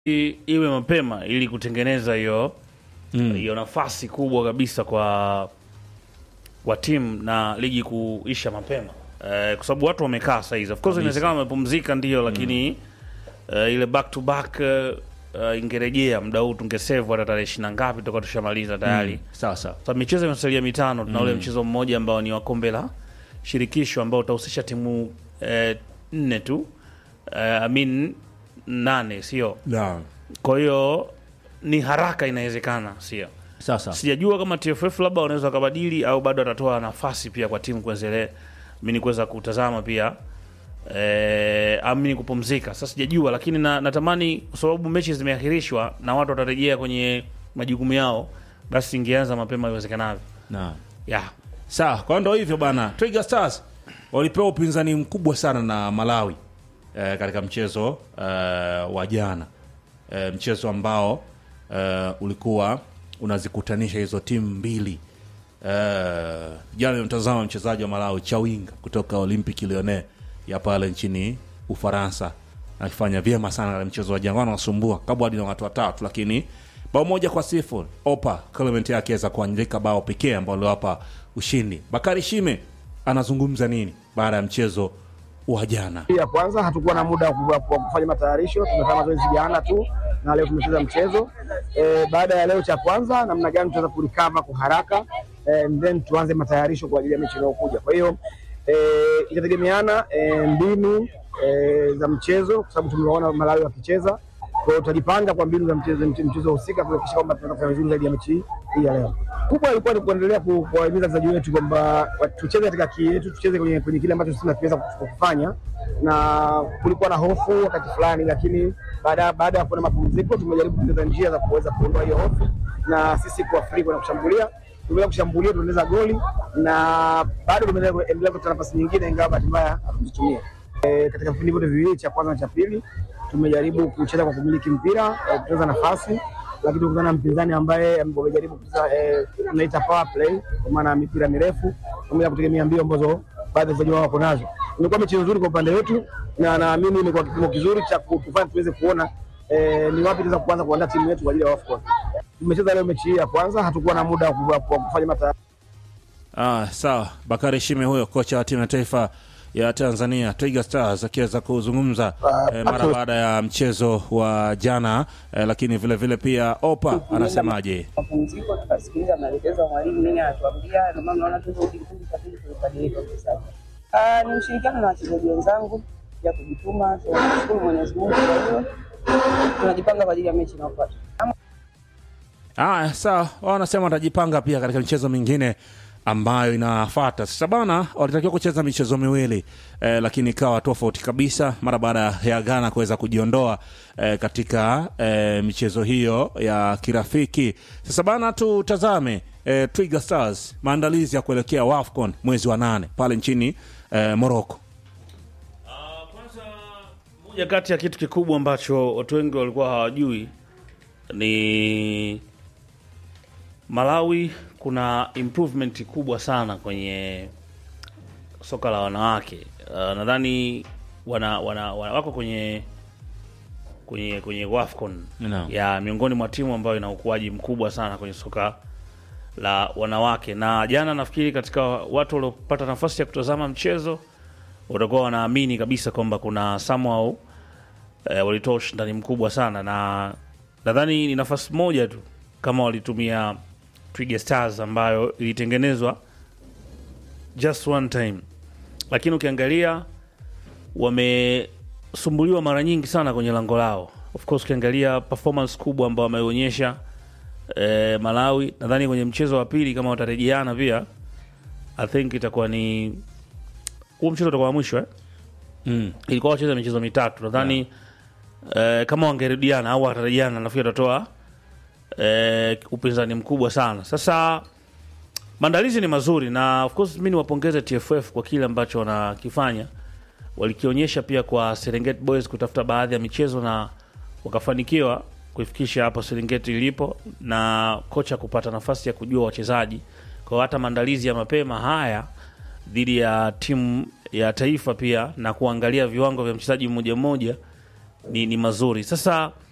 i- iwe mapema ili kutengeneza hiyo hiyo nafasi kubwa kabisa kwa kwa timu na ligi kuisha mapema eh, kwa sababu watu wamekaa saizi. Of course inawezekana wamepumzika ndio, lakini eh, ile back to back eh, eh, ingerejea muda huu tungesave hata tarehe ishirini na ngapi tutakuwa tushamaliza tayari. sawa sawa Sasa michezo imesalia mitano, tuna ule mchezo mmoja ambao ni wa kombe la shirikisho ambao utahusisha timu eh, nne tu eh, I mean nane, sio? Naam. Kwa hiyo ni haraka, inawezekana, sio? sawa sawa Sijajua kama TFF labda wanaweza wakabadili au bado atatoa nafasi pia kwa timu kuendelea mimi kuweza kutazama pia eh, amini kupumzika. Sasa sijajua, lakini na, natamani kwa sababu mechi zimeahirishwa na watu watarejea kwenye majukumu yao, basi ingeanza mapema iwezekanavyo. Naam. Yeah. sawa kwa ndo hivyo bana Twiga Stars walipewa upinzani mkubwa sana na Malawi eh, katika mchezo eh, wa jana eh, mchezo ambao eh, ulikuwa unazikutanisha hizo timu mbili eh, jana nimtazama mchezaji wa Malawi Chawinga kutoka Olympic Lyonnais ya pale nchini Ufaransa akifanya vyema sana katika mchezo wa jana, wanasumbua kabla hadi na watu watatu, lakini bao moja kwa sifuri Opa Clement yake aweza kuandika bao pekee ambao aliwapa ushindi. Bakari Shime anazungumza nini baada ya mchezo wa jana? ya kwanza hatukuwa na muda wa ku- wa kufanya matayarisho, tumefanya mazoezi jana tu na leo tumecheza mchezo e, baada ya leo cha kwanza, namna gani tutaweza kurecover kwa haraka e, and then tuanze matayarisho kwa ajili ya mechi inayokuja. Kwa hiyo e, itategemeana e, mbinu e, za mchezo, kwa sababu tumewaona Malawi wakicheza. Kwa hiyo tutajipanga kwa mbinu za mchezo mche- mchezo husika kuhakikisha kwamba tunaweza kufanya vizuri zaidi ya mechi hii ya leo. Kubwa ilikuwa ni kuendelea ku- kuwahimiza wachezaji wetu kwamba wa- tucheze katika kii yetu, tucheze kwenye, kwenye kile ambacho sisi tunaweza kufanya, na kulikuwa na hofu wakati fulani, lakini baada baada ya kuona mapumziko tumejaribu kuongeza njia za kuweza kuondoa hiyo hofu na sisi kuwa free kwenda kushambulia. Tumeweza kushambulia, tunaongeza goli na bado tumeendelea kupata nafasi nyingine, ingawa bahati mbaya hatukuzitumia. E, katika vipindi vyote viwili cha kwanza na cha pili tumejaribu kucheza kwa kumiliki mpira e, kucheza nafasi, lakini tukutana na mpinzani ambaye wamejaribu kucheza e, tunaita power play, kwa maana mipira mirefu pamoja na kutegemea mbio ambazo baadhi ya wachezaji wao wako nazo. Imekuwa mechi nzuri kwa upande wetu, na naamini imekuwa kipimo kizuri cha kutufanya tuweze kuona e, ni wapi tunaweza kuanza kuandaa timu yetu kwa ajili ya AFCON. Tumecheza leo mechi hii ya kwanza, hatukuwa na muda wa ku- wa kufanya mata Ah, sawa. Bakari Shime huyo kocha wa timu ya taifa ya Tanzania Twiga Stars akiweza kuzungumza eh, mara baada ya mchezo wa jana eh, lakini vile vile pia Opa anasemaje? mapumziko tukasikiliza maelekezo ya mwalimu nini anatuambia, ndio maana naona turudi kipindi cha pili tulibadilika kwa sasa. Ah, ni ushirikiano na wachezaji wenzangu ya kujituma, tunashukuru Mwenyezi Mungu. Kwa hiyo tunajipanga kwa ajili ya mechi inayofuata. Aya, sawa. Wao wanasema watajipanga pia katika michezo mingine ambayo inafuata. Sasa bana, walitakiwa kucheza michezo miwili eh, lakini ikawa tofauti kabisa mara baada ya Ghana kuweza kujiondoa eh, katika eh, michezo hiyo ya kirafiki. Sasa bana, tutazame eh, Twiga Stars maandalizi ya kuelekea WAFCON mwezi wa nane pale nchini eh, Morocco. Kwanza, moja kati ya kitu kikubwa ambacho watu wengi walikuwa hawajui ni Malawi kuna improvement kubwa sana kwenye soka la wanawake. Uh, nadhani wana, wana, wana wako kwenye kwenye kwenye WAFCON Naam. ya miongoni mwa timu ambayo ina ukuaji mkubwa sana kwenye soka la wanawake, na jana nafikiri katika watu waliopata nafasi ya kutazama mchezo watakuwa wanaamini kabisa kwamba kuna somehow eh, walitoa ushindani mkubwa sana, na nadhani ni nafasi moja tu kama walitumia Twiga Stars ambayo ilitengenezwa just one time, lakini ukiangalia wamesumbuliwa mara nyingi sana kwenye lango lao. Of course ukiangalia performance kubwa ambao wameonyesha eh, Malawi, nadhani kwenye mchezo wa pili kama watarejeana pia, I think itakuwa ni huo mchezo utakuwa wa mwisho eh? Mm. ilikuwa wacheza michezo mitatu nadhani eh, kama wangerudiana au watarejeana nafikiri watatoa eh, upinzani mkubwa sana sasa maandalizi ni mazuri na of course mi niwapongeze tff kwa kile ambacho wanakifanya walikionyesha pia kwa serengeti boys kutafuta baadhi ya michezo na wakafanikiwa kuifikisha hapo serengeti ilipo na kocha kupata nafasi ya kujua wachezaji kwa hata maandalizi ya mapema haya dhidi ya timu ya taifa pia na kuangalia viwango vya mchezaji mmoja mmoja ni, ni mazuri sasa